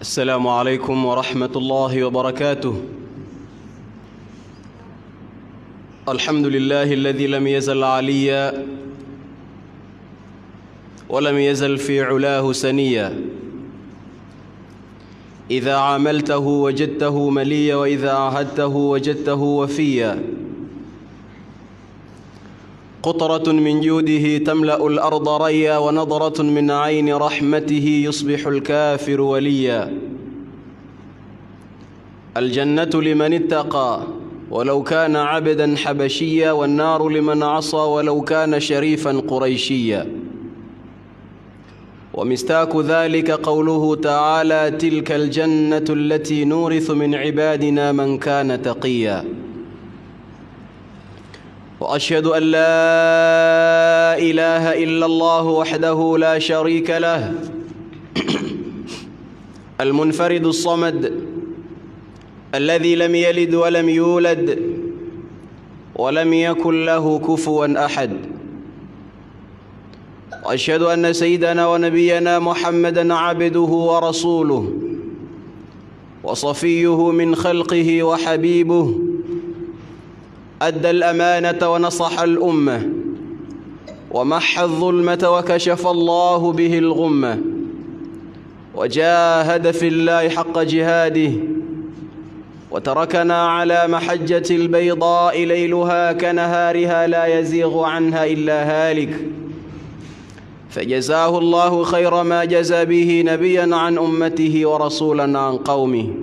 السلام عليكم ورحمة الله وبركاته الحمد لله الذي لم يزل عليا ولم يزل في علاه سنيا إذا عاملته وجدته مليا وإذا عاهدته وجدته وفيا قطرة من جوده تملأ الأرض ريا ونظرة من عين رحمته يصبح الكافر وليا الجنة لمن اتقى ولو كان عبدا حبشيا والنار لمن عصى ولو كان شريفا قريشيا ومستاك ذلك قوله تعالى تلك الجنة التي نورث من عبادنا من كان تقيا واشهد ان لا اله الا الله وحده لا شريك له المنفرد الصمد الذي لم يلد ولم يولد ولم يكن له كفوا احد واشهد ان سيدنا ونبينا محمدا عبده ورسوله وصفيه من خلقه وحبيبه أدى الأمانة ونصح الأمة ومحى الظلمة وكشف الله به الغمة وجاهد في الله حق جهاده وتركنا على محجة البيضاء ليلها كنهارها لا يزيغ عنها إلا هالك فجزاه الله خير ما جزى به نبيا عن أمته ورسولا عن قومه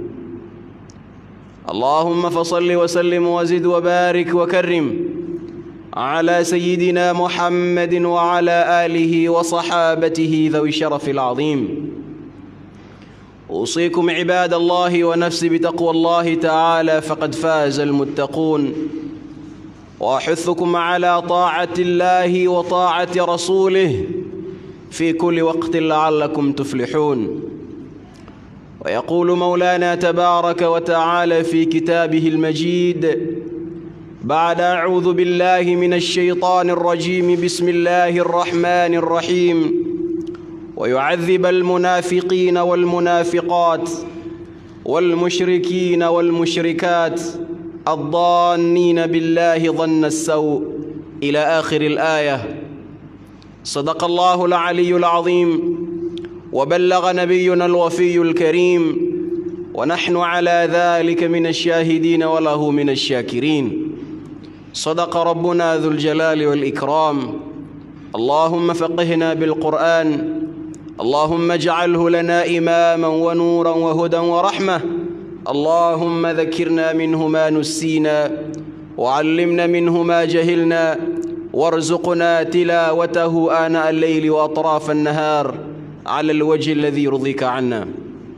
اللهم فصل وسلم وزد وبارك وكرم على سيدنا محمد وعلى آله وصحابته ذوي الشرف العظيم أوصيكم عباد الله ونفسي بتقوى الله تعالى فقد فاز المتقون وأحثكم على طاعة الله وطاعة رسوله في كل وقت لعلكم تفلحون ويقول مولانا تبارك وتعالى في كتابه المجيد بعد اعوذ بالله من الشيطان الرجيم بسم الله الرحمن الرحيم ويعذب المنافقين والمنافقات والمشركين والمشركات الظانين بالله ظن السوء الى اخر الايه صدق الله العلي العظيم وبلغ نبينا الوفي الكريم ونحن على ذلك من الشاهدين وله من الشاكرين صدق ربنا ذو الجلال والإكرام اللهم فقهنا بالقرآن اللهم اجعله لنا إماما ونورا وهدى ورحمة اللهم ذكرنا منه ما نسينا وعلمنا منه ما جهلنا وارزقنا تلاوته آناء الليل وأطراف النهار على الوجه الذي يرضيك عنا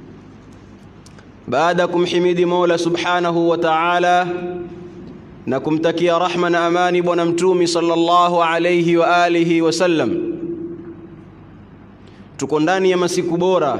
baadakum himidi Mola subhanahu wa ta'ala na kumtakia rahma na amani bwana mtumi sallallahu alayhi wa alihi wasallam. Tuko ndani ya masiku bora,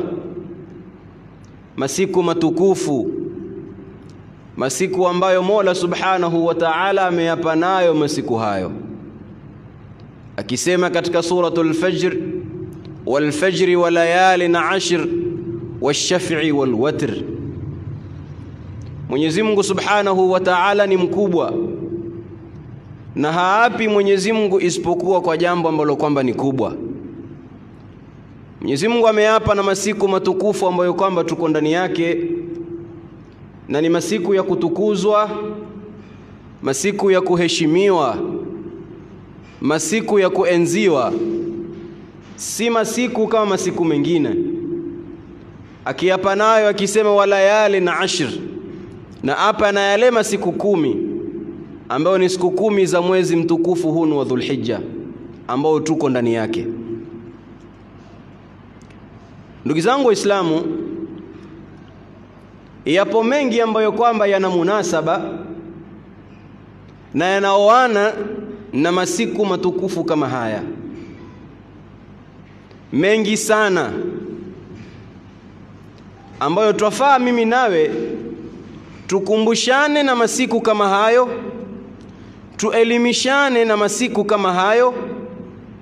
masiku matukufu, masiku ambayo Mola subhanahu wa ta'ala ameyapa nayo masiku hayo, akisema katika suratul Fajr والفجر وليال عشر والشفع والوتر Mwenyezi Mungu Subhanahu wa Ta'ala ni mkubwa na haapi Mwenyezi Mungu isipokuwa kwa jambo ambalo kwamba ni kubwa. Mwenyezi Mungu ameapa na masiku matukufu ambayo kwamba tuko ndani yake na ni masiku ya kutukuzwa, masiku ya kuheshimiwa, masiku ya kuenziwa si masiku kama masiku mengine akiapa nayo akisema walayali na ashr na apa na yale masiku kumi ambayo ni siku kumi za mwezi mtukufu hunu wa Dhulhijja ambao tuko ndani yake ndugu zangu waislamu yapo mengi ambayo kwamba yana munasaba na yanaoana na masiku matukufu kama haya mengi sana ambayo twafaa mimi nawe tukumbushane na masiku kama hayo, tuelimishane na masiku kama hayo,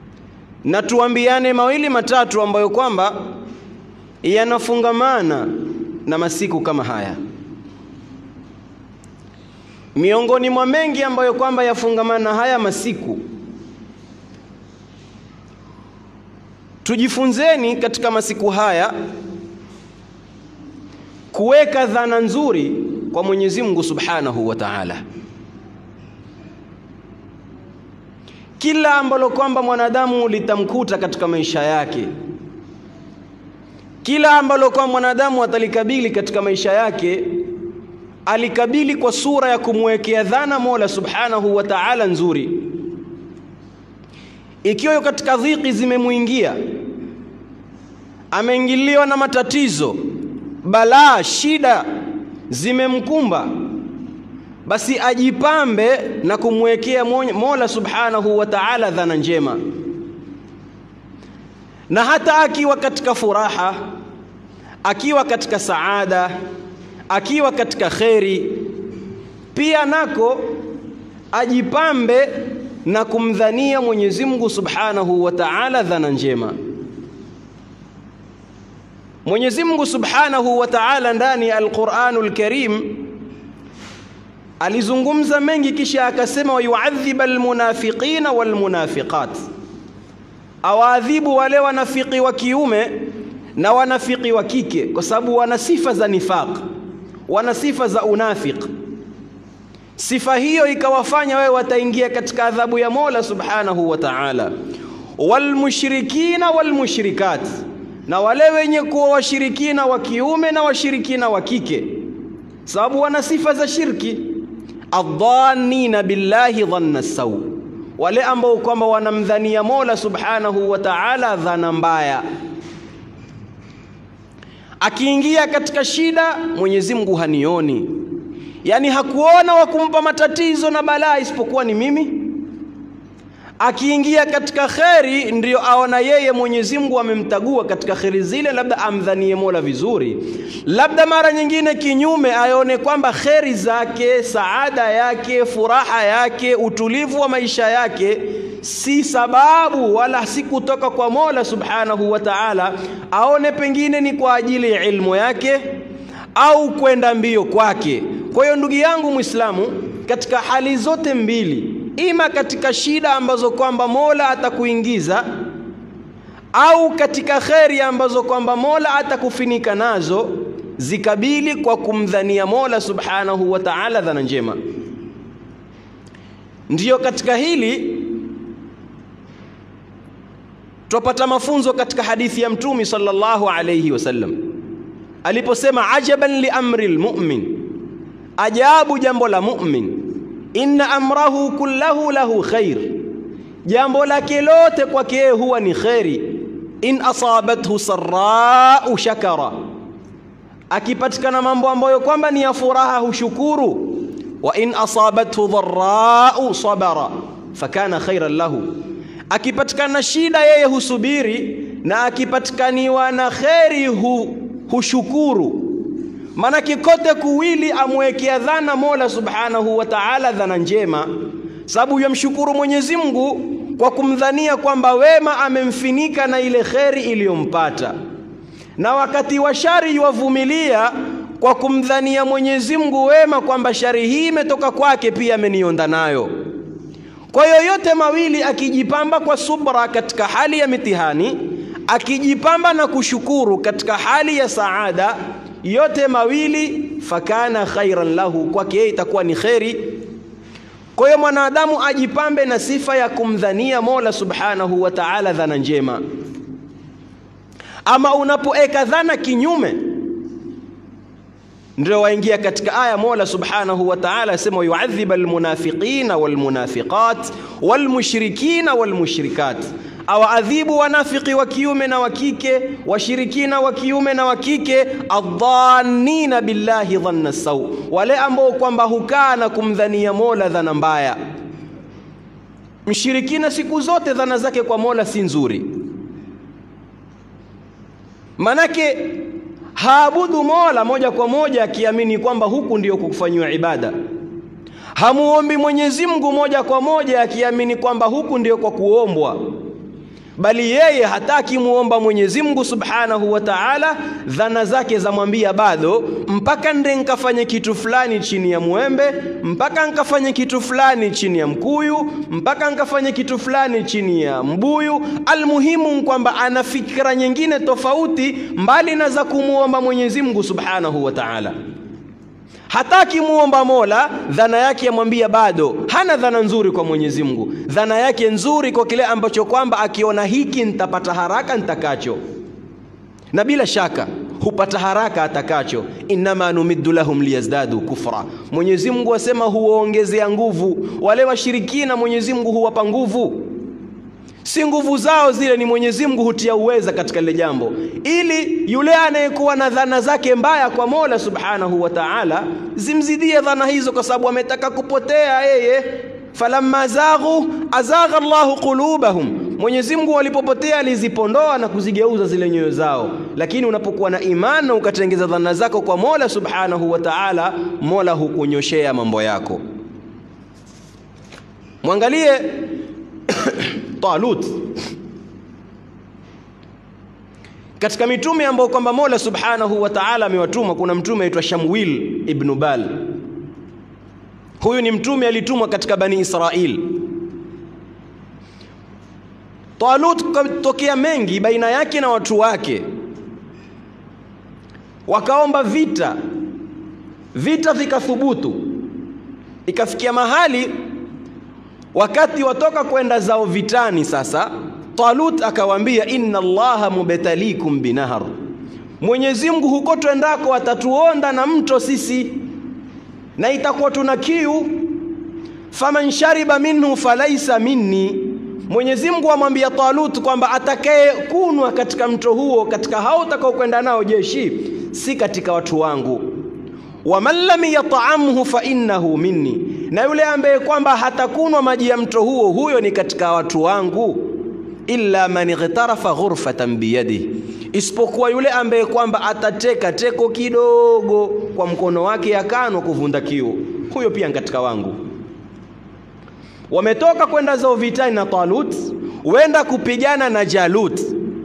na tuambiane mawili matatu ambayo kwamba yanafungamana na masiku kama haya. Miongoni mwa mengi ambayo kwamba yafungamana na haya masiku, tujifunzeni katika masiku haya kuweka dhana nzuri kwa Mwenyezi Mungu Subhanahu wa Ta'ala. Kila ambalo kwamba mwanadamu litamkuta katika maisha yake, kila ambalo kwamba mwanadamu atalikabili katika maisha yake, alikabili kwa sura ya kumwekea dhana Mola Subhanahu wa Ta'ala nzuri. Ikiwa katika dhiki zimemwingia, ameingiliwa na matatizo, balaa, shida zimemkumba, basi ajipambe na kumwekea Mola Subhanahu wa Ta'ala dhana njema, na hata akiwa katika furaha, akiwa katika saada, akiwa katika kheri, pia nako ajipambe na kumdhania Mwenyezi Mungu Subhanahu wa Ta'ala dhana njema. Mwenyezi Mungu Subhanahu wa Ta'ala ndani ya Al-Qur'anul Karim alizungumza mengi, kisha akasema wayuadhiba almunafiqina walmunafiqat, awaadhibu wale wanafiki wa kiume na wanafiki wa kike, kwa sababu wana sifa za nifaq, wana sifa za unafiq. Sifa hiyo ikawafanya wewe wataingia katika adhabu ya Mola Subhanahu wa Ta'ala. Walmushrikina walmushrikat, na wale wenye kuwa washirikina wa kiume na washirikina wa kike, sababu wana sifa za shirki. Adhanina billahi dhanna sau, wale ambao kwamba wanamdhania Mola Subhanahu wa Ta'ala dhana mbaya. Akiingia katika shida, Mwenyezi Mungu hanioni, yaani hakuona wa kumpa matatizo na balaa isipokuwa ni mimi. Akiingia katika kheri, ndiyo aona yeye Mwenyezi Mungu amemtagua katika kheri zile, labda amdhanie Mola vizuri, labda mara nyingine kinyume, aone kwamba kheri zake, saada yake, furaha yake, utulivu wa maisha yake si sababu wala si kutoka kwa Mola Subhanahu wa Ta'ala, aone pengine ni kwa ajili ya ilmu yake au kwenda mbio kwake. Kwa hiyo ndugu yangu Muislamu, katika hali zote mbili, ima katika shida ambazo kwamba Mola atakuingiza au katika kheri ambazo kwamba Mola atakufinika nazo, zikabili kwa kumdhania Mola Subhanahu wa Ta'ala dhana njema. Ndiyo katika hili twapata mafunzo katika hadithi ya Mtume sallallahu alayhi wasallam aliposema, ajaban li amri lmumin, ajabu jambo la mumin, inna amrahu kullahu lahu khair, jambo lake lote kwake huwa ni kheri. In asabathu sarrau shakara, akipatikana mambo ambayo kwamba ni ya furaha hushukuru. Wa in asabathu dharrau sabara fakana khairan lahu akipatikana shida yeye husubiri, na akipatikaniwa na kheri hu, hushukuru. Maana kikote kuwili amwekea dhana Mola Subhanahu wa Ta'ala dhana njema, sababu yamshukuru Mwenyezi Mungu kwa kumdhania kwamba wema amemfinika na ile kheri iliyompata, na wakati wa shari yuwavumilia kwa kumdhania Mwenyezi Mungu wema kwamba shari hii imetoka kwake, pia amenionda nayo. Kwa hiyo yote mawili akijipamba kwa subra katika hali ya mitihani, akijipamba na kushukuru katika hali ya saada, yote mawili fakana khairan lahu, kwake yeye itakuwa ni kheri. Kwa hiyo mwanadamu ajipambe na sifa ya kumdhania Mola Subhanahu wa Ta'ala dhana njema. Ama unapoeka dhana kinyume ndio waingia katika aya Mola Subhanahu wa Ta'ala asema yuadhiba almunafiqina walmunafiqat walmushrikina walmushrikat, awaadhibu wanafiki wa kiume na wa kike, washirikina wa kiume na wa kike, adhannina billahi dhanna sau, wale ambao kwamba hukaa na kumdhania Mola dhana mbaya. Mshirikina siku zote dhana zake kwa Mola si nzuri, manake haabudu Mola moja kwa moja akiamini kwamba huku ndio kufanyiwa ibada. Hamuombi Mwenyezi Mungu moja kwa moja akiamini kwamba huku ndio kwa kuombwa. bali yeye hataki muomba Mwenyezi Mungu Subhanahu wa Ta'ala, dhana zake zamwambia bado, mpaka nde nkafanye kitu fulani chini ya mwembe, mpaka nkafanye kitu fulani chini ya mkuyu, mpaka nkafanye kitu fulani chini ya mbuyu. Almuhimu kwamba ana fikra nyingine tofauti mbali na za kumuomba Mwenyezi Mungu Subhanahu wa Ta'ala hataki muomba Mola, dhana yake yamwambia bado hana dhana nzuri kwa Mwenyezi Mungu. Dhana yake nzuri kwa kile ambacho kwamba akiona hiki nitapata haraka nitakacho, na bila shaka hupata haraka atakacho. innama numiddu lahum liyazdadu kufra, Mwenyezi Mungu asema huwaongezea nguvu wale washirikina. Mwenyezi Mungu huwapa nguvu si nguvu zao zile, ni Mwenyezi Mungu hutia uweza katika lile jambo, ili yule anayekuwa na dhana zake mbaya kwa Mola Subhanahu wa Ta'ala zimzidie dhana hizo, kwa sababu ametaka kupotea yeye. falamma zaghu azagha Allahu qulubahum, Mwenyezi Mungu walipopotea alizipondoa na kuzigeuza zile nyoyo zao. Lakini unapokuwa na imani na ukatengeza dhana zako kwa Mola Subhanahu wa Ta'ala, Mola hukunyoshea mambo yako. Mwangalie Talut katika mitume ambao kwamba Mola Subhanahu wa Ta'ala amewatuma, kuna mtume aitwa Shamwil ibn Bal. Huyu ni mtume alitumwa katika Bani Israil. Talut kutokea mengi baina yake na watu wake, wakaomba vita, vita vikathubutu, ikafikia mahali wakati watoka kwenda zao vitani. Sasa Talut akawaambia, inna Allaha mubtalikum binahar, Mwenyezi Mungu huko twendako atatuonda na mto sisi, na itakuwa tuna kiu. faman shariba minhu falaisa minni, Mwenyezi Mungu amwambia Talut kwamba atakaye kunwa katika mto huo, katika hao utakao kwenda nao jeshi, si katika watu wangu. waman lam yat'amhu fa innahu minni na yule ambaye kwamba hatakunwa maji ya mto huo, huyo ni katika watu wangu. illa man ightarafa ghurfatan biyadihi, isipokuwa yule ambaye kwamba atateka teko kidogo kwa mkono wake yakanwa kuvunda kiu, huyo pia katika wangu. Wametoka kwenda zao vitani na Talut, wenda kupigana na Jalut,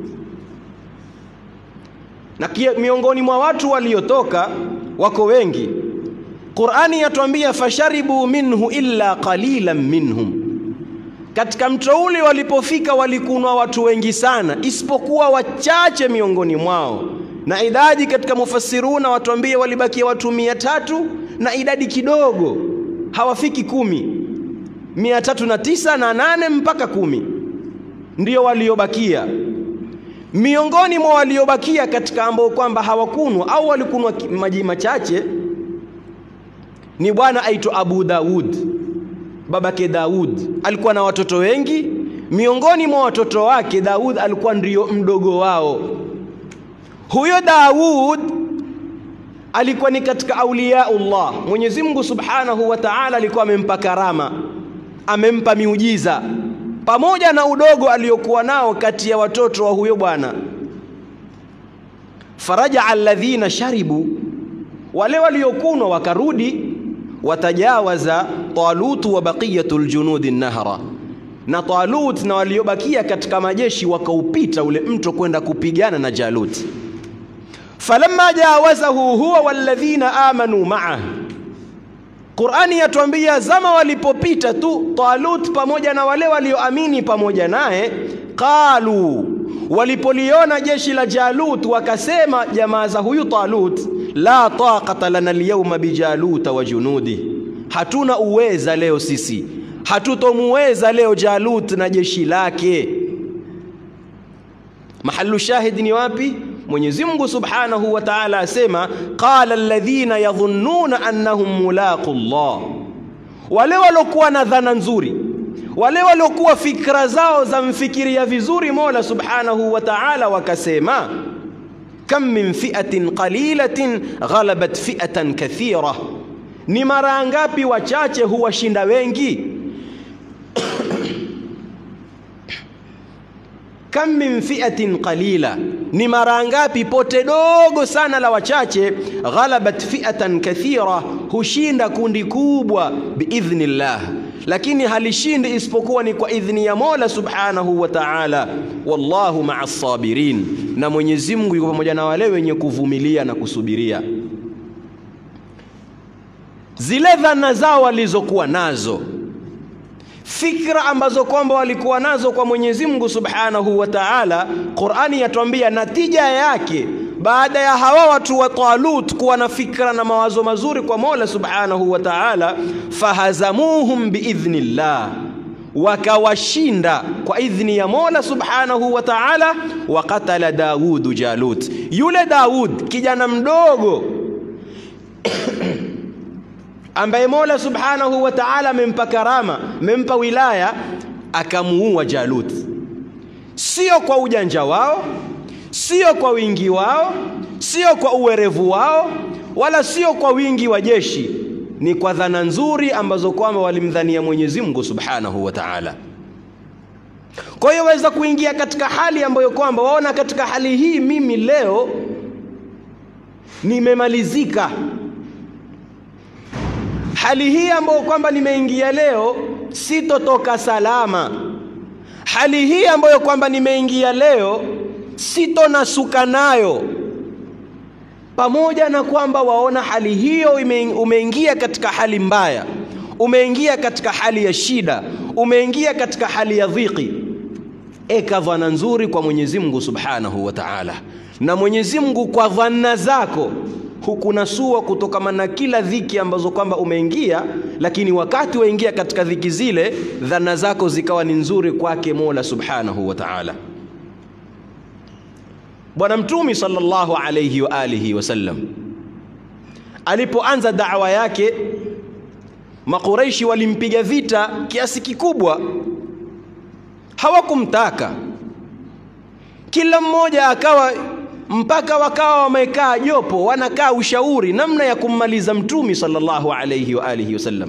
na miongoni mwa watu waliotoka wako wengi. Qur'ani yatuambia fasharibu minhu illa qalilan minhum, katika mto ule walipofika walikunwa watu wengi sana, isipokuwa wachache miongoni mwao. Na idadi katika mufassiruna watuambia walibakia watu mia tatu na idadi kidogo hawafiki kumi, mia tatu na tisa na nane mpaka kumi ndio waliobakia. Miongoni mwa waliobakia katika ambao kwamba hawakunwa au walikunwa maji machache ni bwana aitwa Abu Daud, babake Daud alikuwa na watoto wengi. Miongoni mwa watoto wake Daud alikuwa ndio mdogo wao. Huyo Daud alikuwa ni katika auliyaullah. Mwenyezi Mungu Subhanahu wa Ta'ala alikuwa amempa karama, amempa miujiza pamoja na udogo aliyokuwa nao kati ya watoto wa huyo bwana. Faraja alladhina sharibu, wale waliokunwa wakarudi watajawaza Talutu wa baqiyatu ljunudi nahra, na Talut na waliobakia katika majeshi wakaupita ule mto kwenda kupigana na Jalut. Falamma jawazahu huwa walladhina amanu ma'ah, Qur'ani yatuambia zama walipopita tu Talut pamoja na wale walioamini pamoja naye, qalu, walipoliona jeshi la Jalut wakasema jamaa za huyu Talut la taqata lana alyawma bijaluta wa junudi, hatuna uweza leo sisi, hatutomuweza leo Jalut na jeshi lake. Mahallu shahid ni wapi? Mwenyezi Mungu Subhanahu wa Ta'ala asema qala alladhina yadhunnuna annahum mulaqu Allah, wale waliokuwa na dhana nzuri, wale waliokuwa fikra zao za mfikiria vizuri Mola Subhanahu wa Ta'ala wakasema kam min fi'atin qalilatin ghalabat fi'atan kathira, ni mara ngapi wachache huwashinda wengi? kam min fi'atin qalila, ni mara ngapi pote dogo sana la wachache, ghalabat fi'atan kathira, hushinda kundi kubwa biidhnillah, lakini halishindi isipokuwa ni kwa idhni ya Mola subhanahu wa ta'ala. Wallahu maa sabirin, na Mwenyezi Mungu yuko pamoja na wale wenye kuvumilia na kusubiria. Zile dhana zao walizokuwa nazo fikra ambazo kwamba walikuwa nazo kwa Mwenyezi Mungu Subhanahu wa Ta'ala, Qur'ani yatuambia natija yake baada ya hawa watu wa Talut kuwa na fikra na mawazo mazuri kwa Mola Subhanahu wa Ta'ala, fahazamuhum biidhnillah, wakawashinda kwa idhni ya Mola Subhanahu wa Ta'ala. Wa qatala Dawudu Jalut, yule Daud kijana mdogo ambaye Mola Subhanahu wa Ta'ala amempa karama, amempa wilaya, akamuua Jalut, sio kwa ujanja wao, sio kwa wingi wao, sio kwa uwerevu wao, wala sio kwa wingi wa jeshi, ni kwa dhana nzuri ambazo kwamba walimdhania Mwenyezi Mungu Subhanahu wa Ta'ala. Kwa hiyo waweza kuingia katika hali ambayo kwamba waona, katika hali hii mimi leo nimemalizika hali hii ambayo kwamba nimeingia leo sitotoka salama. Hali hii ambayo kwamba nimeingia leo sitonasuka nayo, pamoja na kwamba waona hali hiyo umeingia katika hali mbaya, umeingia katika hali ya shida, umeingia katika hali ya dhiki. Eka dhana nzuri kwa Mwenyezi Mungu Subhanahu wa Ta'ala, na Mwenyezi Mungu kwa dhana zako hukunasua kutokana na kila dhiki ambazo kwamba umeingia, lakini wakati waingia katika dhiki zile, dhana zako zikawa ni nzuri kwake Mola Subhanahu wa Ta'ala. Bwana Mtume sallallahu alayhi wa alihi wasallam alipoanza da'wa yake, Makureishi walimpiga vita kiasi kikubwa, hawakumtaka. Kila mmoja akawa mpaka wakawa wamekaa jopo wanakaa ushauri namna ya kummaliza mtumi sallallahu alayhi wa alihi wasallam.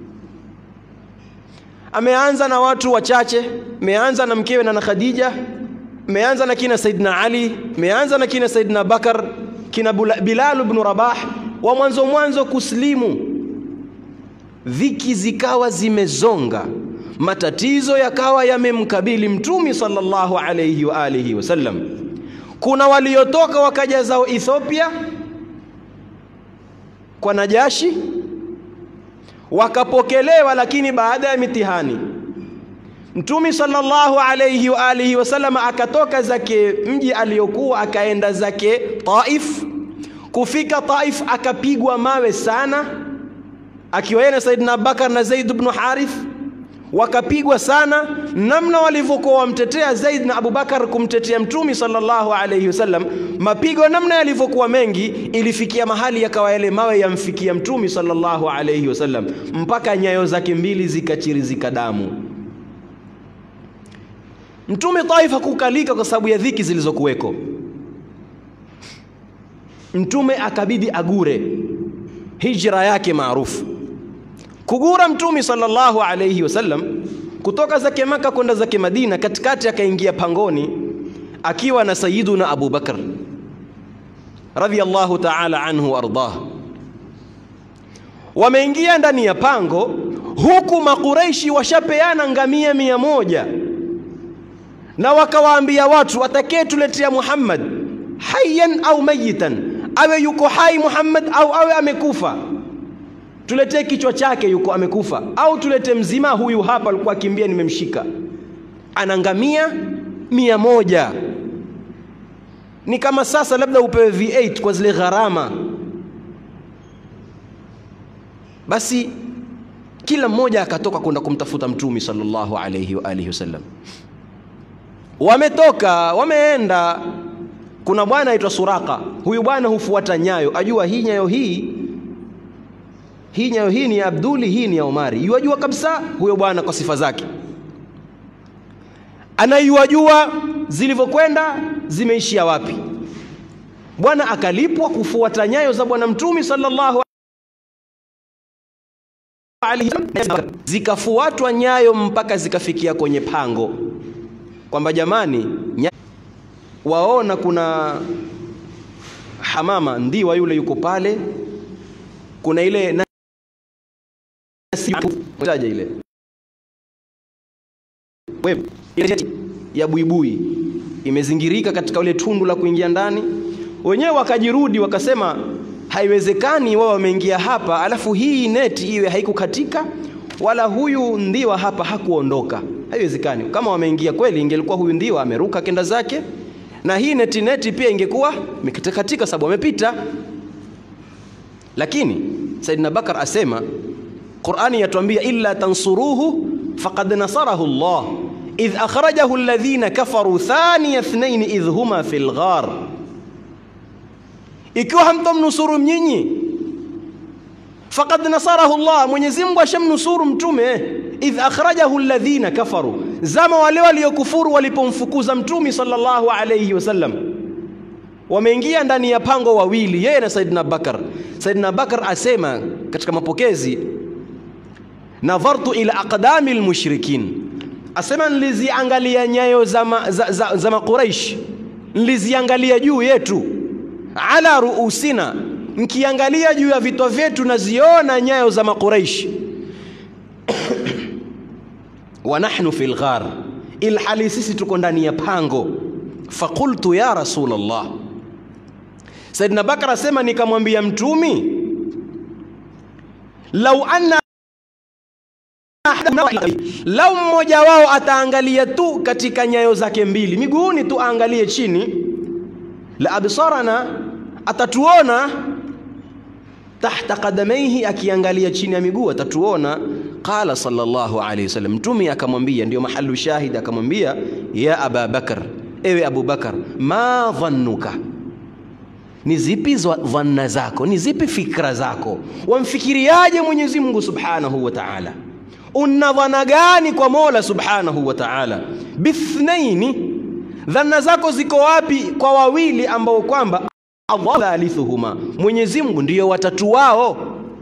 Ameanza na watu wachache, ameanza na mkewe na na Khadija, ameanza na kina Saidina Ali, ameanza na kina Saidina Bakar, kina Bilal ibn Rabah, wa mwanzo mwanzo kuslimu. Dhiki zikawa zimezonga, matatizo yakawa yamemkabili mtumi sallallahu alayhi wa alihi wasallam kuna waliotoka wakaja zao Ethiopia kwa Najashi wakapokelewa, lakini baada ya mitihani Mtume sallallahu alayhi wa alihi wasallam akatoka zake mji aliyokuwa akaenda zake Taif. Kufika Taif akapigwa mawe sana, akiwa yeye na Saidina Abubakar na Zaid ibn Harith wakapigwa sana, namna walivyokuwa wamtetea Zaid na Abubakar kumtetea Mtume sallallahu alayhi wasallam, mapigo namna yalivyokuwa mengi, ilifikia mahali yakawa yale mawe yamfikia Mtume sallallahu alayhi wasallam mpaka nyayo zake mbili zikachirizika damu. Mtume Taif hakukalika kwa sababu ya dhiki zilizokuweko. Mtume akabidi agure hijra yake maarufu kugura Mtume sallallahu alayhi wasallam kutoka zake Maka kwenda zake Madina, katikati akaingia pangoni akiwa na Sayyiduna Abu Bakar radhiyallahu ta'ala anhu wardah. Wameingia ndani ya pango, huku Makureishi washapeana ngamia mia moja na wakawaambia watu, atakayetuletea Muhammad hayyan au mayitan, awe yuko hai Muhammad au awe amekufa tuletee kichwa chake, yuko amekufa, au tulete mzima, huyu hapa alikuwa akimbia, nimemshika. Ana ngamia mia moja. Ni kama sasa labda upewe V8 kwa zile gharama. Basi kila mmoja akatoka kwenda kumtafuta Mtume sallallahu alayhi wa alihi wasallam. Wametoka wameenda, kuna bwana aitwa Suraka. Huyu bwana hufuata nyayo, ajua hii nyayo hii hii nyayo hii ni ya Abduli, hii ni ya Omari. Yuwajua kabisa huyo bwana kwa sifa zake, anaiwajua zilivyokwenda zimeishia wapi. Bwana akalipwa kufuata nyayo za Bwana Mtume sallallahu alaihi wasallam, zikafuatwa nyayo mpaka zikafikia kwenye pango, kwamba jamani, waona kuna hamama, ndiwa yule yuko pale, kuna ile taja ile wewe ya buibui imezingirika katika ule tundu la kuingia ndani. Wenyewe wakajirudi wakasema, haiwezekani wao wameingia hapa alafu hii neti iwe haikukatika wala huyu ndiwa hapa hakuondoka. Haiwezekani. Kama wameingia kweli, ingelikuwa huyu ndiwa ameruka kenda zake na hii neti neti pia ingekuwa imekatika sababu amepita. Lakini Saidina Bakar asema, Qur'ani yatuambia illa tansuruhu faqad nasarahu Allah idh akhrajahu alladhina kafaru thaniya ithnain idh huma fil ghar, ikiwa hamtomnusuru nyinyi, faqad nasarahu Allah, Mwenyezi Mungu ashamnusuru mtume. Idh akhrajahu alladhina kafaru, zama wale waliokufuru walipomfukuza mtume sallallahu alayhi wasallam, wameingia ndani ya pango wawili, yeye na Saidina Bakar. Saidina Bakar asema katika mapokezi, nadhartu ila aqdami almushrikin asema niliziangalia nyayo za, ma, za, za, za Makuraish, niliziangalia juu yetu, ala ruusina, nkiangalia juu ya vichwa vyetu naziona nyayo za Makuraish wa nahnu fil ghar, ilhali sisi tuko ndani ya pango. Faqultu ya Rasulullah, Saidina Bakar asema nikamwambia Mtumi, lau anna lau mmoja wao ataangalia tu katika nyayo zake mbili miguuni tu aangalie chini, la absarana, atatuona tahta qadamaihi, akiangalia chini ya miguu atatuona. Qala sallallahu alayhi wasallam, mtume akamwambia, ndio mahalu shahid, akamwambia ya Aba Bakar, ewe Abu Bakar, ma dhannuka ni zipi dhanna zako, ni zipi fikra zako, wamfikiriaje Mwenyezi Mungu subhanahu wa ta'ala una dhana gani kwa Mola subhanahu wa ta'ala? Bithnaini, dhana zako ziko wapi kwa wawili ambao kwamba Allah thalithuhuma, Mwenyezi Mungu ndiyo watatu wao.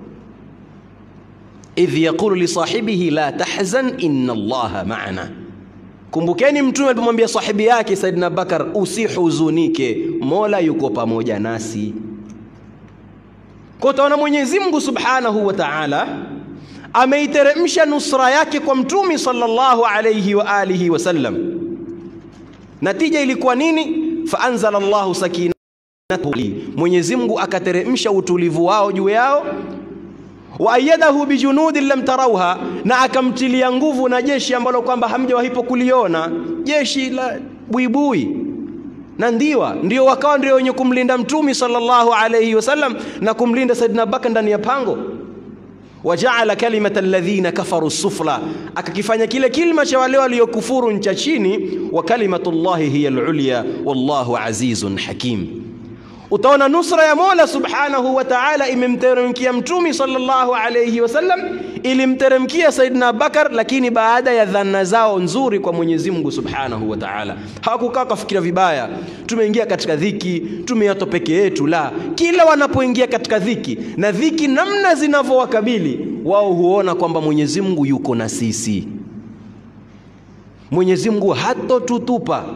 Idh yaqulu li sahibihi la tahzan inna Allaha ma'ana. Kumbukeni mtume alipomwambia sahibi yake Saidina Bakar, usihuzunike, Mola yuko pamoja nasi. Kwa utaona Mwenyezi Mungu subhanahu wa ta'ala ameiteremsha nusra yake kwa mtumi sallallahu alayhi wa alihi wasallam. Natija ilikuwa nini? Faanzala Allahu sakinatahu, Mwenyezi Mungu akateremsha utulivu wao juu yao. Wa ayadahu bijunudin lam tarauha, na akamtilia nguvu na jeshi ambalo kwamba hamjawahipo kuliona, jeshi la buibui na ndiwa, ndio wakawa ndio wenye kumlinda mtumi sallallahu alayhi wasallam na kumlinda Saidina Abubakar ndani ya pango wajaala kalimata alladhina kafaru sufla, akakifanya kile kilima cha wale waliokufuru ncha chini. Wa kalimatullahi hiya alulya wallahu azizun hakim. Utaona nusra ya Mola subhanahu wa ta'ala imemteremkia mtumi sallallahu alayhi wasallam, ilimteremkia Saidina Bakar, lakini baada ya dhana zao nzuri kwa Mwenyezi Mungu subhanahu wa ta'ala. Hawakukaa kafikira vibaya, tumeingia katika dhiki, tumeato peke yetu. La, kila wanapoingia katika dhiki na dhiki namna zinavyowakabili wao, huona kwamba Mwenyezi Mungu yuko na sisi, Mwenyezi Mungu hatotutupa.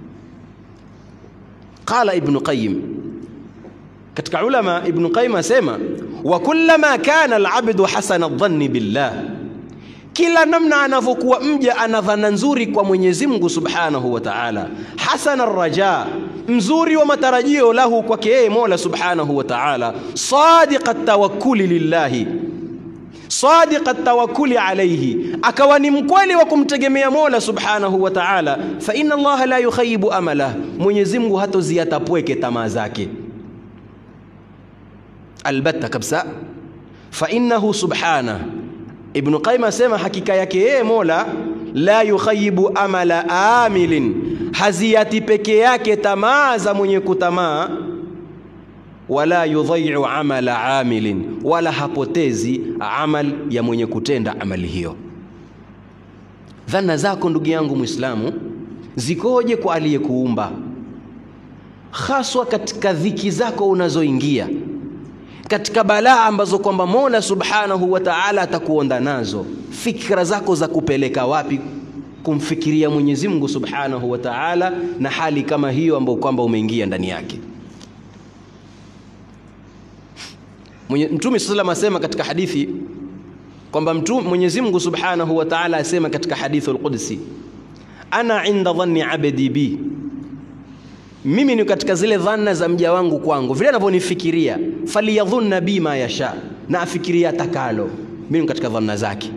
Qala Ibn Qayyim katika ulama Ibn Qayyim asema wa kullama kana alabdu hasana dhanni billah, kila namna anavyokuwa mja ana dhana nzuri kwa Mwenyezi Mungu subhanahu wa ta'ala, hasana raja, mzuri wa matarajio lahu kwake yeye Mola subhanahu wa ta'ala, sadiqa tawakkuli lillahi sadiqa tawakkuli alayhi, akawa ni mkweli wa kumtegemea Mola subhanahu wa ta'ala, fa inna Allaha la yukhayibu amalah, Mwenyezi Mungu hatoziatapweke tamaa zake albatta kabisa. Fa innahu subhana, Ibn Qayyim asema hakika yake yeye Mola la yukhayibu amala amilin, haziati peke yake tamaa za mwenye kutamaa, wala yudhai'u amala amilin, wala hapotezi amal ya mwenye kutenda amali hiyo. Dhana zako ndugu yangu Muislamu zikoje kwa aliyekuumba, haswa katika dhiki zako unazoingia katika balaa ambazo kwamba Mola Subhanahu wa Ta'ala atakuonda nazo, fikra zako za kupeleka wapi kumfikiria Mwenyezi Mungu Subhanahu wa Ta'ala na hali kama hiyo ambayo kwamba umeingia ndani yake. Mtume sallallahu asema katika hadithi kwamba Mwenyezi Mungu Subhanahu wa Ta'ala asema katika hadithul Qudsi, ana inda dhanni abdi bi, mimi ni katika zile dhanna za mja wangu kwangu, vile anavyonifikiria. Faliyadhunna bi ma yasha, na afikiria atakalo. Mimi ni katika dhanna zake.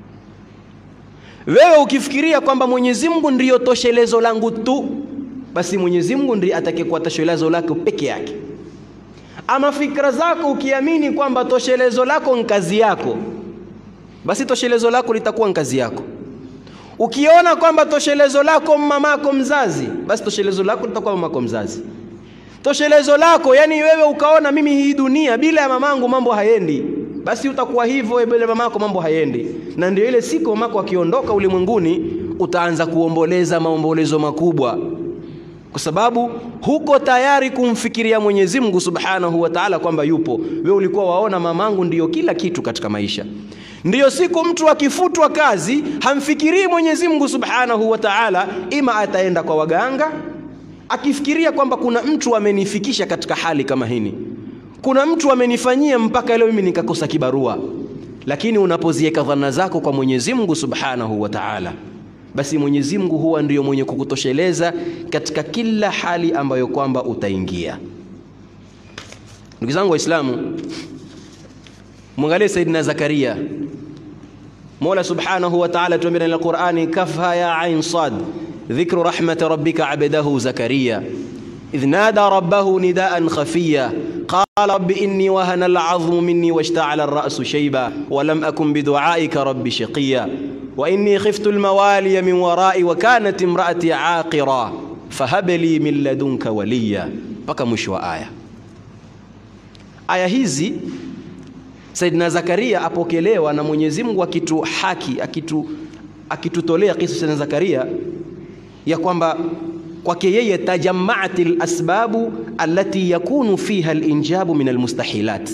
Wewe ukifikiria kwamba Mwenyezi Mungu ndiyo toshelezo langu tu, basi Mwenyezi Mungu ndiye atakayekuwa toshelezo lako peke yake. Ama fikra zako ukiamini kwamba toshelezo lako ni kazi yako, basi toshelezo lako litakuwa ni kazi yako. Ukiona kwamba toshelezo lako mamako mzazi, basi toshelezo lako litakuwa mamako mzazi. Toshelezo lako yani wewe ukaona mimi hii dunia bila ya mamangu mambo hayendi, basi utakuwa hivyo bila mamako mambo hayendi. Na ndio ile siku mamako akiondoka ulimwenguni, utaanza kuomboleza maombolezo makubwa, kwa sababu huko tayari kumfikiria Mwenyezi Mungu Subhanahu wa Ta'ala kwamba yupo. Wewe ulikuwa waona mamangu ndiyo kila kitu katika maisha. Ndiyo siku mtu akifutwa kazi hamfikirii Mwenyezi Mungu Subhanahu wa Ta'ala, ima ataenda kwa waganga akifikiria kwamba kuna mtu amenifikisha katika hali kama hini, kuna mtu amenifanyia mpaka leo mimi nikakosa kibarua. Lakini unapoziweka dhana zako kwa Mwenyezi Mungu Subhanahu wa Ta'ala, basi Mwenyezi Mungu huwa ndiyo mwenye kukutosheleza katika kila hali ambayo kwamba utaingia. Ndugu zangu Waislamu, mwangalie Saidina Zakaria. Mola Subhanahu wa Ta'ala tuambia ndani ya Qur'ani, kafha ya ain sad dhikru rahmati rabbika abdahu Zakaria idh nada rabbahu nidaan khafiya qala rabbi inni wahana al'azmu minni washta'ala ar-ra'su shayba wa lam akun bidu'aika rabbi shaqiya wa inni khiftu al-mawaliya min wara'i wa kanat imra'ati 'aqira fahab li min ladunka waliya, mpaka mwisho wa aya. Aya hizi Saidina Zakaria apokelewa na Mwenyezi Mungu akitu haki akitu akitutolea kisa cha Zakaria ya kwamba kwake yeye tajammaat alasbabu allati yakunu fiha alinjabu min almustahilat,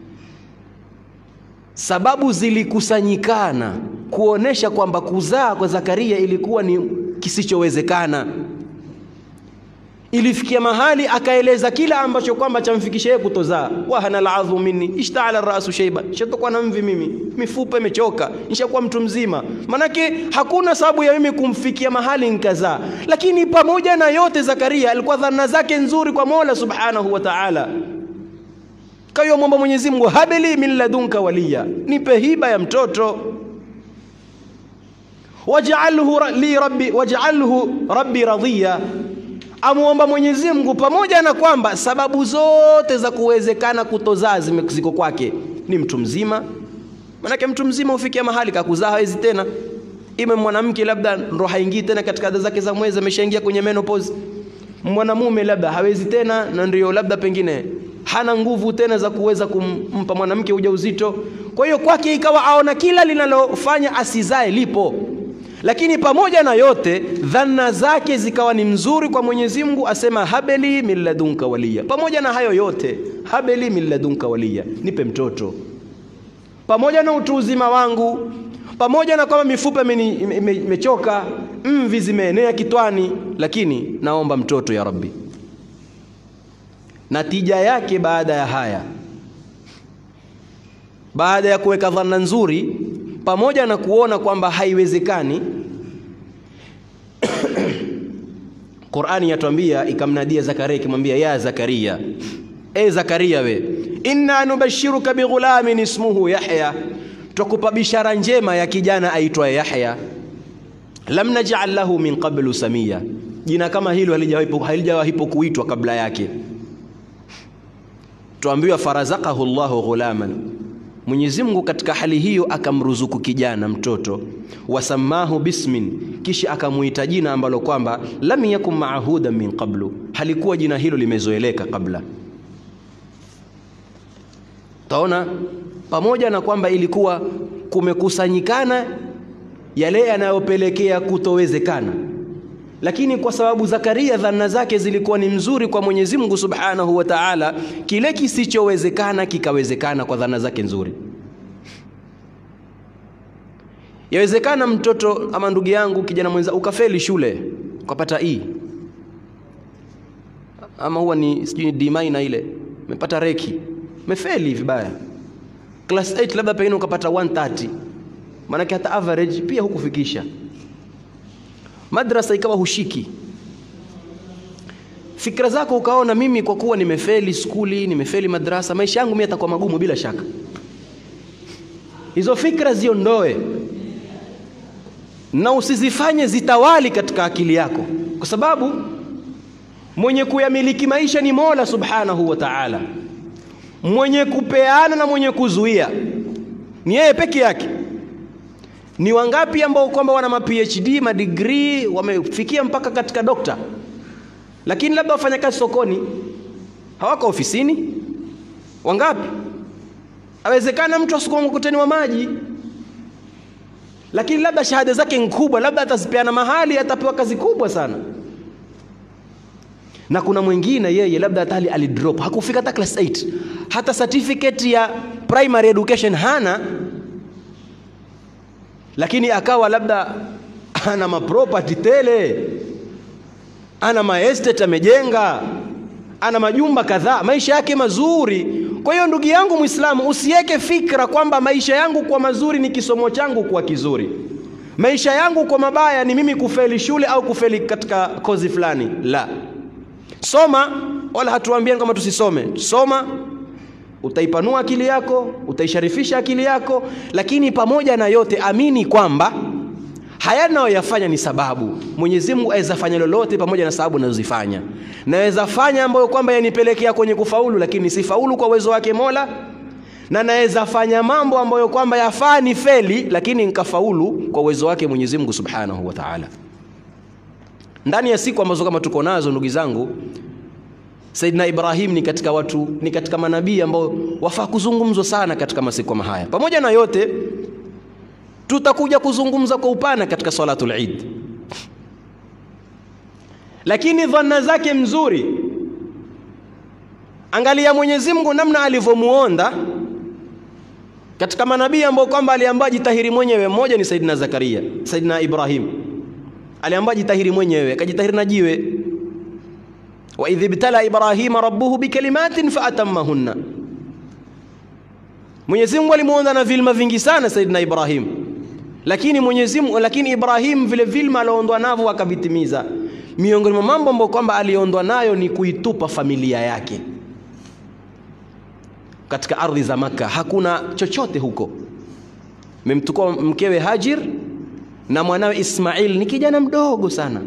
sababu zilikusanyikana kuonesha kwamba kuzaa kwa Zakaria ilikuwa ni kisichowezekana. Ilifikia mahali akaeleza kila ambacho kwamba chamfikisha yeye kutozaa. wahana aladhu minni ishtaala rasu shayba, nishatokwa na mvi mimi, mifupa imechoka, nishakuwa mtu mzima. Manake hakuna sababu ya mimi kumfikia mahali nikazaa. Lakini pamoja na yote, Zakaria alikuwa dhana zake nzuri kwa Mola subhanahu wa ta'ala. Kayo mwomba Mwenyezi Mungu, habili min ladunka waliya, nipe hiba ya mtoto waj'alhu li rabbi waj'alhu rabbi radhiya amuomba Mwenyezi Mungu pamoja na kwamba sababu zote za kuwezekana kutozaa ziko kwake. Ni mtu mzima, manake mtu mzima hufikia mahali kakuzaa hawezi tena. Ime mwanamke labda ndo haingii tena katika ada zake za mwezi, ameshaingia kwenye menopause. Mwanamume labda hawezi tena, na ndio labda pengine hana nguvu tena za kuweza kumpa mwanamke ujauzito. Kwa hiyo kwake ikawa aona kila linalofanya asizae lipo lakini pamoja na yote dhana zake zikawa ni mzuri kwa Mwenyezi Mungu, asema habeli min ladunka waliya. Pamoja na hayo yote, habeli min ladunka waliya, nipe mtoto. Pamoja na utu uzima wangu, pamoja na kwamba mifupa imechoka, mvi zimeenea kitwani, lakini naomba mtoto ya Rabbi. Natija yake baada ya haya, baada ya kuweka dhana nzuri pamoja na kuona kwamba haiwezekani, Qur'ani yatuambia ikamnadia Zakaria ikimwambia, ya Zakaria, e Zakaria, we inna nubashiruka bighulamin ismuhu Yahya, twakupa bishara njema ya kijana aitwaye Yahya. Lam naj'al lahu min qablu samia, jina kama hilo halijawahi kuitwa kabla yake. Tuambiwa farazakahu Allahu ghulaman Mwenyezi Mungu katika hali hiyo akamruzuku kijana mtoto, wasamahu bismin, kisha akamuita jina ambalo kwamba lam yakun maahudan min qablu, halikuwa jina hilo limezoeleka kabla. Taona pamoja na kwamba ilikuwa kumekusanyikana yale yanayopelekea kutowezekana, lakini kwa sababu Zakaria dhana zake zilikuwa ni mzuri kwa Mwenyezi Mungu Subhanahu wa Ta'ala, kile kisichowezekana kikawezekana kwa dhana zake nzuri. Yawezekana mtoto ama ndugu yangu kijana mwenza ukafeli shule ukapata E ama huwa ni sijui ni D minor ile, umepata reki, umefeli vibaya. Class 8 labda pengine ukapata 130, maanake hata average pia hukufikisha madrasa ikawa hushiki fikra zako ukaona mimi kwa kuwa nimefeli skuli nimefeli madrasa maisha yangu mimi yatakuwa magumu bila shaka hizo fikra ziondoe na usizifanye zitawali katika akili yako kwa sababu mwenye kuyamiliki maisha ni Mola Subhanahu wa Ta'ala mwenye kupeana na mwenye kuzuia ni yeye peke yake ni wangapi ambao kwamba wana ma PhD ma degree wamefikia mpaka katika dokta lakini labda wafanya kazi sokoni hawako ofisini wangapi awezekana mtu asukuma mkokoteni wa maji lakini labda shahada zake ni kubwa labda atazipeana mahali atapewa kazi kubwa sana na kuna mwingine yeye labda hata alidrop hakufika hata class 8 hata certificate ya primary education hana lakini akawa labda ana maproperty tele ana maestate amejenga ana majumba kadhaa maisha yake mazuri kwa hiyo ndugu yangu Muislamu usiweke fikra kwamba maisha yangu kwa mazuri ni kisomo changu kuwa kizuri maisha yangu kwa mabaya ni mimi kufeli shule au kufeli katika kozi fulani la soma wala hatuambiani kama tusisome soma utaipanua akili yako utaisharifisha akili yako lakini pamoja na yote amini kwamba haya nayoyafanya ni sababu Mwenyezi Mungu aweza fanya lolote pamoja na sababu nazozifanya naweza fanya ambayo kwamba yanipelekea kwenye kufaulu lakini sifaulu kwa uwezo wake Mola na naweza fanya mambo ambayo kwamba yafaa ni feli lakini nikafaulu kwa uwezo wake Mwenyezi Mungu Subhanahu wa Ta'ala ndani ya siku ambazo kama tuko nazo ndugu zangu Saidina Ibrahim ni katika watu ni katika manabii ambao wafaa kuzungumzwa sana katika masiku kama haya pamoja na yote tutakuja kuzungumza kwa upana katika salatul Eid lakini dhanna zake mzuri angalia Mwenyezi Mungu namna alivyomuonda katika manabii ambao kwamba aliambiwa jitahiri mwenyewe mmoja ni Saidina Zakaria Saidina Ibrahim aliambiwa jitahiri mwenyewe akajitahiri na jiwe wa idh ibtala ibrahima rabbuhu bikalimatin faatammahunna Mwenyezi Mungu alimuonda na vilma vingi sana Saidina Ibrahim lakini Mwenyezi Mungu lakini Ibrahim vile vilma alioondwa navyo akavitimiza miongoni mwa mambo ambayo kwamba aliondwa nayo ni kuitupa familia yake katika ardhi za maka hakuna chochote huko memtukua mkewe Hajir na mwanawe Ismail ni kijana mdogo sana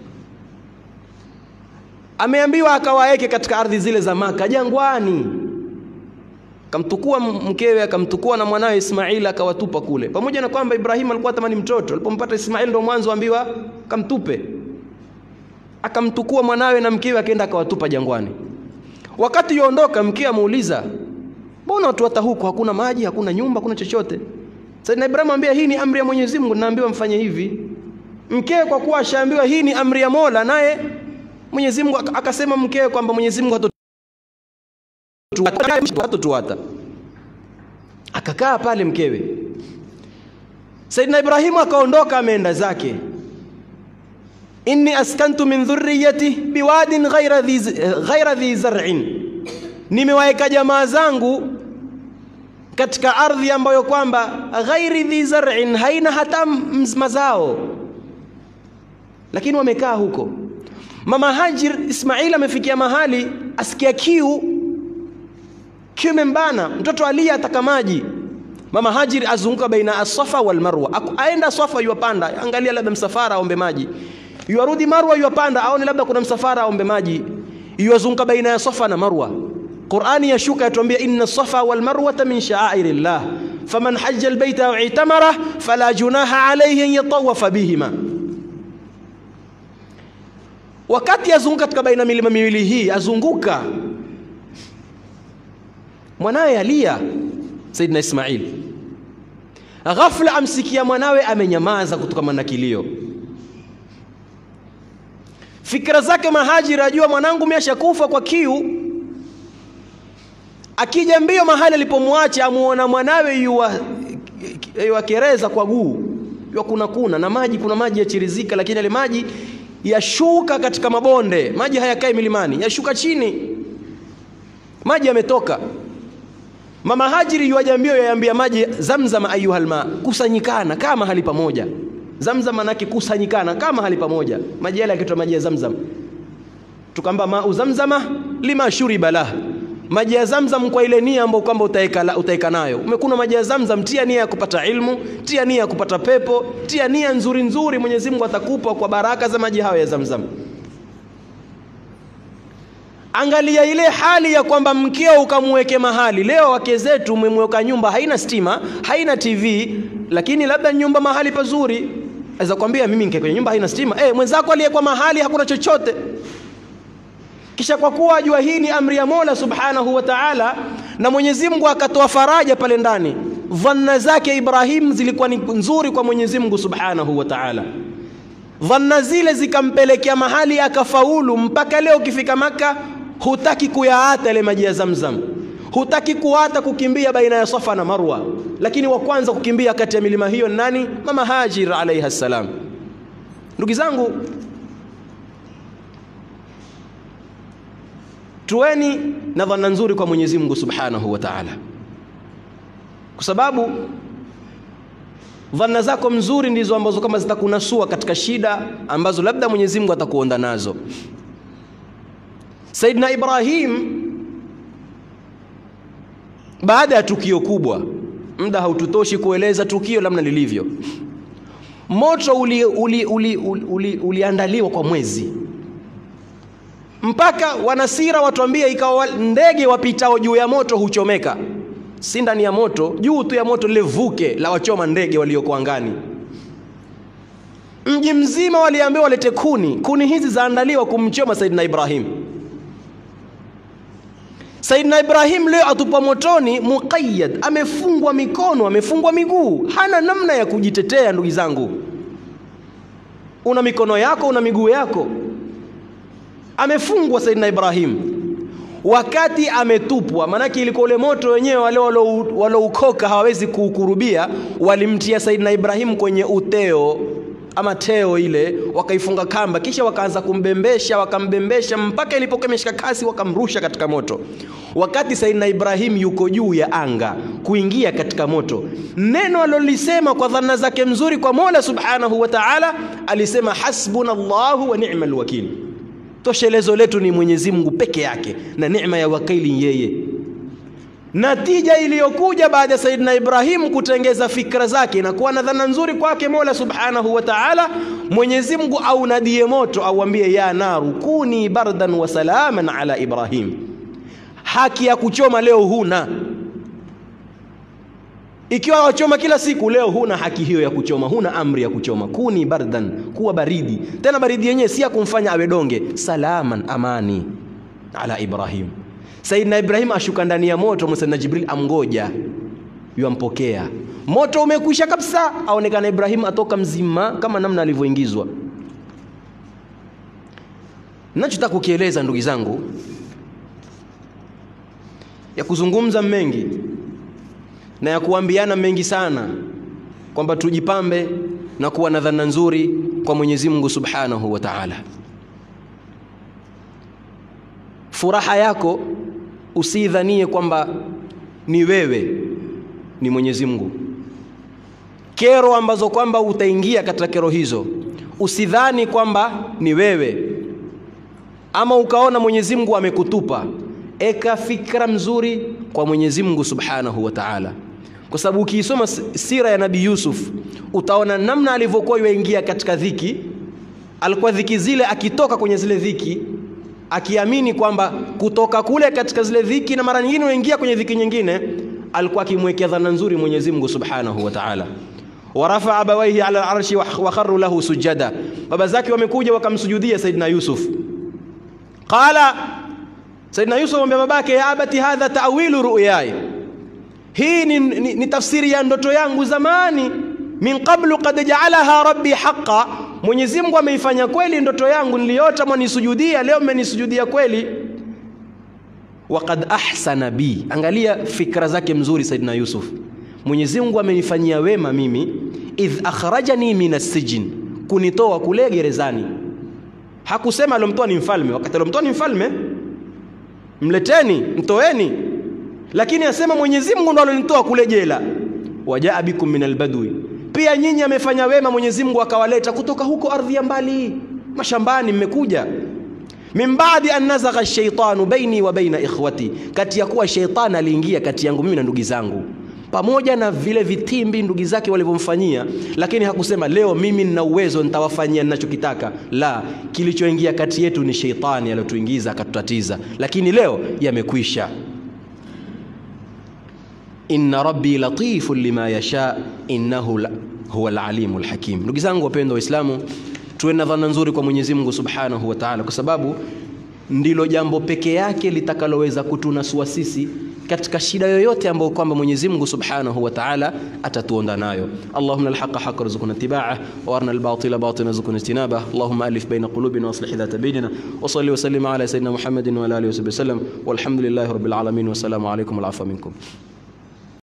ameambiwa akawaeke katika ardhi zile za maka jangwani akamtukua mkewe akamtukua na mwanawe Ismail akawatupa kule pamoja na kwamba Ibrahim alikuwa tamani mtoto alipompata Ismail ndo mwanzo ambiwa kamtupe akamtukua mwanawe na mkewe akaenda akawatupa jangwani wakati yuondoka mkewe amuuliza mbona watu hata huko hakuna maji hakuna nyumba hakuna chochote sasa Ibrahim ambia hii ni amri ya Mwenyezi Mungu naambiwa mfanye hivi mkewe kwa kuwa ashaambiwa hii ni amri ya Mola naye Mwenyezi Mungu akasema mkewe kwamba Mwenyezi Mungu hatotuata akakaa pale mkewe Saidina Ibrahimu akaondoka ameenda zake inni askantu min dhurriyati biwadin ghaira dhi ghaira dhi zar'in nimewaeka jamaa zangu katika ardhi ambayo kwamba ghairi dhi zar'in haina hata mazao lakini wamekaa huko mama Hajir Ismail amefikia mahali asikia kiu kiu membana mtoto alia ataka maji mama Hajir azunguka baina as-Safa wal Marwa aenda Safa yuapanda angalia labda msafara aombe maji yuarudi Marwa yuapanda aone labda kuna msafara aombe maji yuazunguka baina ya Safa na Marwa Qur'ani yashuka yatuambia inna Safa wal Marwa min sha'airillah faman hajja al-bayta aw i'tamara fala junaha alayhi an yatawafa bihima wakati azunguka katika baina milima miwili hii azunguka mwanawe alia Saidina Ismail ghafla amsikia mwanawe amenyamaza kutokana na kilio fikra zake mahajiri ajua mwanangu meshakufa kwa kiu akija mbio mahali alipomwacha amuona mwanawe yuwa yuwakereza kwa guu yuwa kuna kuna na maji kuna maji yachirizika lakini yale maji yashuka katika mabonde maji hayakai milimani yashuka chini maji yametoka mama hajiri yuajambio yayambia maji zamzam ayuhal ma kusanyikana kaa mahali pamoja Zamzam manake kusanyikana kama mahali pamoja, maji yale yakitwa maji ya Zamzam, tukamba mau zamzama lima shuriba lah, maji ya Zamzam kwa ile nia ambayo kwamba utaeka, utaeka nayo. Umekunywa maji ya Zamzam, tia nia ya kupata ilmu, tia nia ya kupata pepo, tia nia nzuri nzuri, Mwenyezi Mungu atakupa kwa baraka za maji hayo ya Zamzam. Angalia ile hali ya kwamba mkeo ukamweke mahali. Leo wake zetu umemweka nyumba haina stima, haina TV, lakini labda nyumba mahali pazuri. Aweza kwambia mimi nikae kwenye nyumba haina stima. Eh, mwenzako aliyekuwa mahali hakuna chochote. Kisha kwa kuwa ajua hii ni amri ya Mola Subhanahu wa Ta'ala, na Mwenyezi Mungu akatoa faraja pale ndani. Dhanna zake Ibrahim zilikuwa ni nzuri kwa Mwenyezi Mungu Subhanahu wa Ta'ala. Dhanna zile zikampelekea mahali akafaulu, mpaka leo ukifika Maka hutaki kuyaata yale maji ya Zamzam, hutaki kuata kukimbia baina ya Safa na Marwa, lakini wa kwanza kukimbia kati ya milima hiyo nani? Mama Hajir alaiha salam. Ndugu zangu, tuweni na dhana nzuri kwa Mwenyezi Mungu Subhanahu wa Ta'ala, kwa sababu dhana zako mzuri ndizo ambazo kama zitakunasua katika shida ambazo labda Mwenyezi Mungu atakuonda nazo. Saidina Ibrahim baada ya tukio kubwa, muda haututoshi kueleza tukio namna lilivyo. Moto uliandaliwa uli, uli, uli, uli kwa mwezi mpaka wanasira watuambia, ikawa ndege wapitao juu ya moto huchomeka, si ndani ya moto, juu tu ya moto lile vuke la wachoma ndege walioko angani. Mji mzima waliambiwa walete kuni, kuni hizi zaandaliwa kumchoma Saidina Ibrahim. Saidina Ibrahim leo atupwa motoni, muqayyad, amefungwa mikono, amefungwa miguu, hana namna ya kujitetea. Ndugu zangu, una mikono yako, una miguu yako, amefungwa Saidina Ibrahim wakati ametupwa. Maanake ilikuwa ule moto wenyewe, wale waloukoka hawawezi kuukurubia, walimtia Saidina Ibrahim kwenye uteo ama teo ile, wakaifunga kamba, kisha wakaanza kumbembesha, wakambembesha mpaka ilipokuwa imeshika kasi, wakamrusha katika moto. Wakati Saidina Ibrahim yuko juu ya anga kuingia katika moto, neno alolisema kwa dhana zake mzuri kwa Mola Subhanahu wa Ta'ala, alisema hasbunallahu wa ni'mal wakil, toshelezo letu ni Mwenyezi Mungu peke yake na neema ya wakili yeye. Natija iliyokuja baada ya Saidina Ibrahim kutengeza fikra zake na kuwa na dhana nzuri kwake Mola Subhanahu wa Ta'ala, Mwenyezi Mungu aunadie moto, auambie ya naru kuni bardan wa salaman ala Ibrahim. Haki ya kuchoma leo huna, ikiwa wachoma kila siku, leo huna haki hiyo ya kuchoma, huna amri ya kuchoma. Kuni bardan, kuwa baridi, tena baridi yenyewe si ya kumfanya awe donge, salaman, amani ala Ibrahim. Saidina Ibrahim ashuka ndani ya moto, Saidina Jibril amgoja, yuampokea. Moto umekwisha kabisa, aonekana Ibrahim atoka mzima kama namna alivyoingizwa. Ninachotaka kukieleza ndugu zangu, ya kuzungumza mengi na ya kuambiana mengi sana, kwamba tujipambe na kuwa na dhana nzuri kwa Mwenyezi Mungu Subhanahu wa Ta'ala. Furaha yako usidhanie kwamba ni wewe, ni Mwenyezi Mungu. Kero ambazo kwamba utaingia katika kero hizo, usidhani kwamba ni wewe, ama ukaona Mwenyezi Mungu amekutupa. Eka fikra mzuri kwa Mwenyezi Mungu Subhanahu wa Ta'ala, kwa sababu ukiisoma sira ya Nabii Yusuf utaona namna alivyokuwa yuingia katika dhiki. Alikuwa dhiki zile, akitoka kwenye zile dhiki akiamini kwamba kutoka kule katika zile dhiki na mara nyingine unaingia kwenye dhiki nyingine, alikuwa akimwekea dhana nzuri Mwenyezi Mungu Subhanahu wa Ta'ala. Warafa abawaihi ala al-arshi wa kharru lahu sujada, baba zake wamekuja wakamsujudia Saidina Yusuf. Qala, Saidina Yusuf amwambia babake, ya abati hadha ta'wilu ru'yai, hii ni, ni, ni tafsiri ya ndoto yangu zamani. Min qablu qad ja'alaha rabbi haqqan Mwenyezi Mungu ameifanya kweli ndoto yangu niliota, mwanisujudia leo, mmenisujudia kweli. Waqad ahsana bi, angalia fikra zake mzuri Saidina Yusuf. Mwenyezi Mungu amenifanyia wema mimi, idh akhrajani min assijin, kunitoa kule gerezani. Hakusema alomtoa ni mfalme, wakati alomtoa ni mfalme, mleteni, mtoeni, lakini asema Mwenyezi Mungu ndo alonitoa kule jela. Wajaa bikum min albadwi pia nyinyi amefanya wema Mwenyezi Mungu akawaleta kutoka huko ardhi ya mbali mashambani mmekuja min baadi an nazagha shaitanu baini wa baina ikhwati kati ya kuwa sheitani aliingia kati yangu mimi na ndugu zangu pamoja na vile vitimbi ndugu zake walivyomfanyia lakini hakusema leo mimi nina uwezo nitawafanyia ninachokitaka la kilichoingia kati yetu ni sheitani aliyotuingiza akatutatiza lakini leo yamekwisha inna rabbi latifun lima yasha innahu la, huwa alalimu alhakim ndugu zangu wapendwa waislamu tuwe na dhana nzuri kwa Mwenyezi Mungu Subhanahu wa Ta'ala kwa sababu ndilo jambo peke yake litakaloweza kutunasua sisi katika shida yoyote ambayo kwamba Mwenyezi Mungu Subhanahu wa Ta'ala atatuonda nayo. Allahumma alhaqa haqqa warzuqna ittiba'ah wa arina albatila batilan warzuqna ijtinabah. Allahumma alif baina qulubina wa aslih dhata bainina wa salli wa sallim ala sayyidina Muhammadin wa ala alihi wa sahbihi wasallam walhamdulillahi rabbil alamin wa assalamu alaykum wal afwa minkum.